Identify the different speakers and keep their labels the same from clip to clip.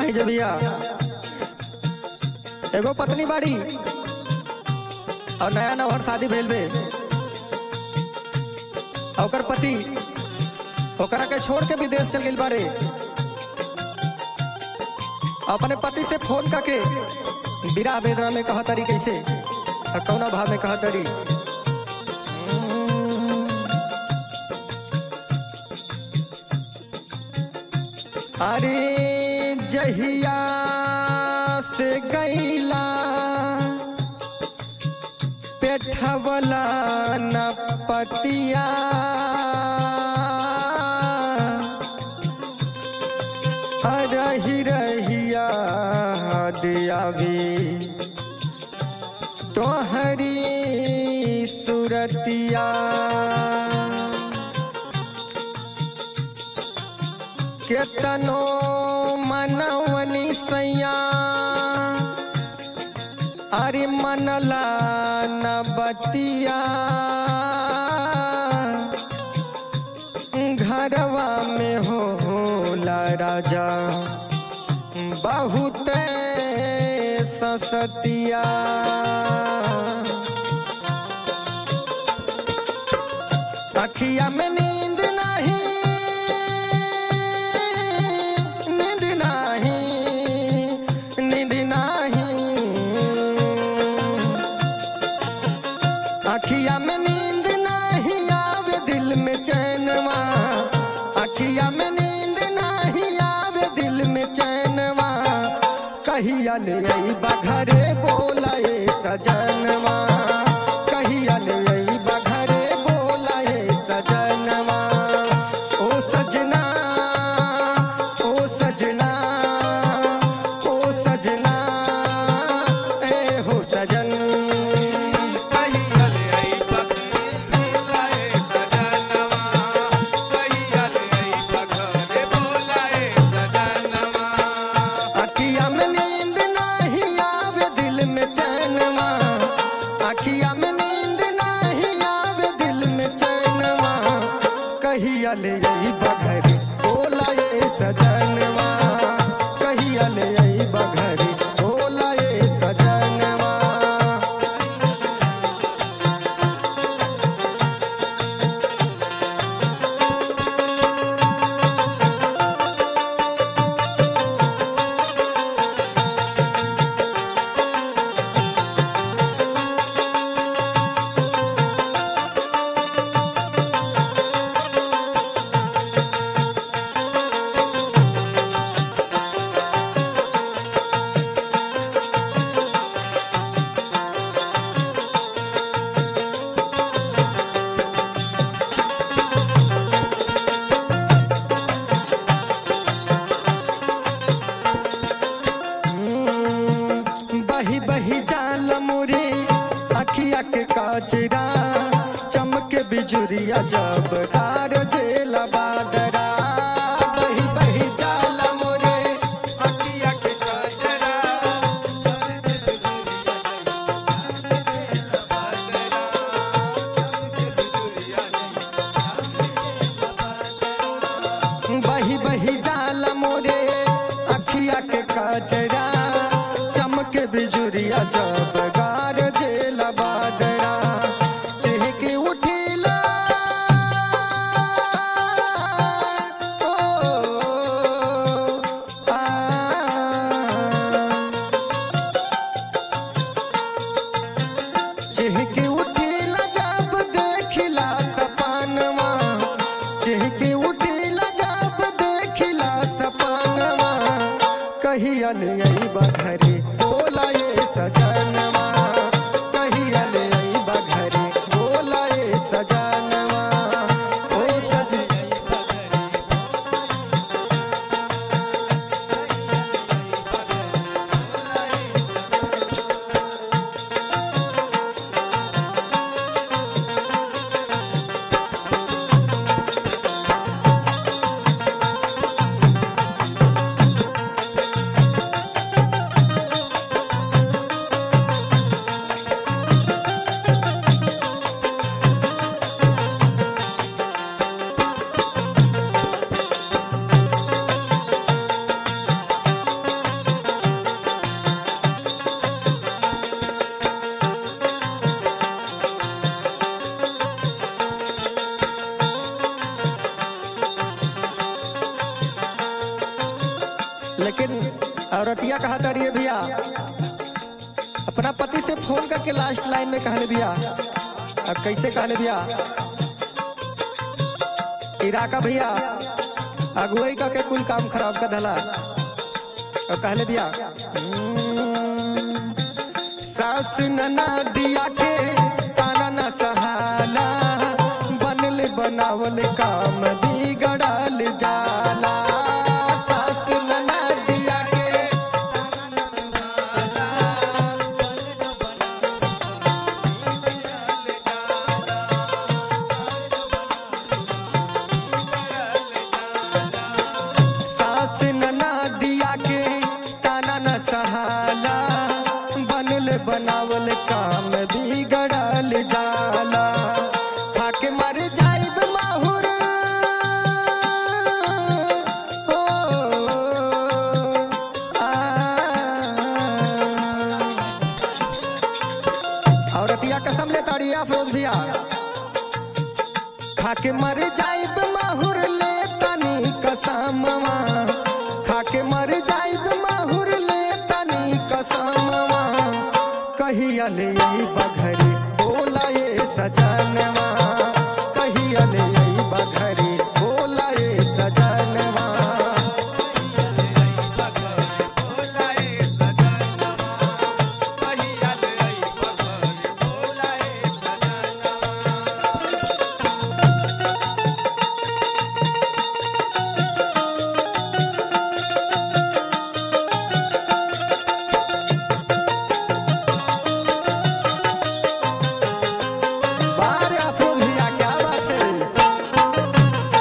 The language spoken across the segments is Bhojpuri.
Speaker 1: नहीं जे भैया एगो पत्नी बाड़ी और नया नवर शादी भेल बे और ओकर पति ओकरा के छोड़ के विदेश चल गई बाड़े अपने पति से फोन करके विराह वेदना में कहा तरी कैसे और कौना भाव में कहा तरी अरे जहिया से गैला पेठवला न पतिया रही रहिया दिया भी तोहरी सुरतिया केतनो मनवनी सैया अरे मनला न बतिया घरवा में होला राजा बहुत ससतिया अखिया में नींद नहीं नींद नहीं नींद नहीं अखिया में नींद नहीं आवे दिल में चैनवा अखिया में नींद नहीं आवे दिल में चैनवा कहिया ले आई बघरे बोलाए सजनवा कहिया ले आई बघरे बोलाए सजनवा ओ सजना ओ सजना ओ सजना ए हो सजन अखिया में नींद नहीं आवे दिल में चैनवा अखिया में नींद नहीं आवे दिल में चैनवा कहिया ले आई बघरी बोला ये सजनवा कहिया ले आई बघरी बोला ये सजनवा हम्म, बही बही जाल मुरे अखिया के काचरा चमक बिजुरिया जब कार जेला बादरा बही बही जाल मुरे बही बही जाल मोरे अखिया के काचरा चमक बिजुरिया जब गार जेला बादरा चहके उठिला ओ, आ, चहके उठिला जब देखिला सपनवा चहके उठिला जब देखिला सपनवा कहिया ले आई बघरे बोला ये सजनवा कहिया ले आई बघरे बोला ये सजनवा ओ सज लेकिन औरतिया कहा तारी भैया अपना पति से फोन करके लास्ट लाइन में कहले भैया अब कैसे कहले भैया इराका भैया अगुवाई का के कुल काम खराब कर दला और कहले भैया "हम्म, सास नना दिया के ताना न सहाला बनल बनावल काम बिगड़ल जाला सास नना दिया के सास नना दिया के ताना न सहाला बनल बनावल काम बिगड़ल जाला थाके मर जाइब माहुर ओ, आ, औरतिया कसम ले ताड़ी अफरोज भैया खाके मर जाइब माहुर ले तनी कसमवा खाके मर जाइब माहुर ले तनी कसमवा कहिया ले आई बघरी बोला ये सजनवा कहिया ले आई बघरी बोला ये सजनवा बारे अफरोज भैया क्या बात है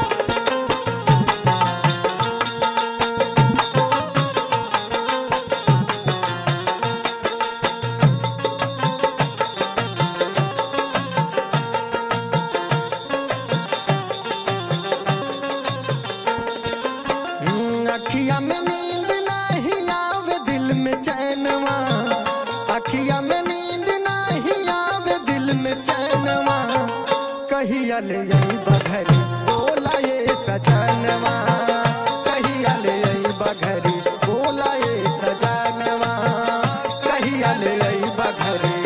Speaker 1: हम्म, अखिया में नींद नहीं आवे दिल में चैनवा अखिया में नींद नहीं आवे दिल में चैनवा कहिया ले आई बघरी बोला ये सजनवा कहिया ले आई बघरी बोला ये सजनवा कहिया ले आई बघरी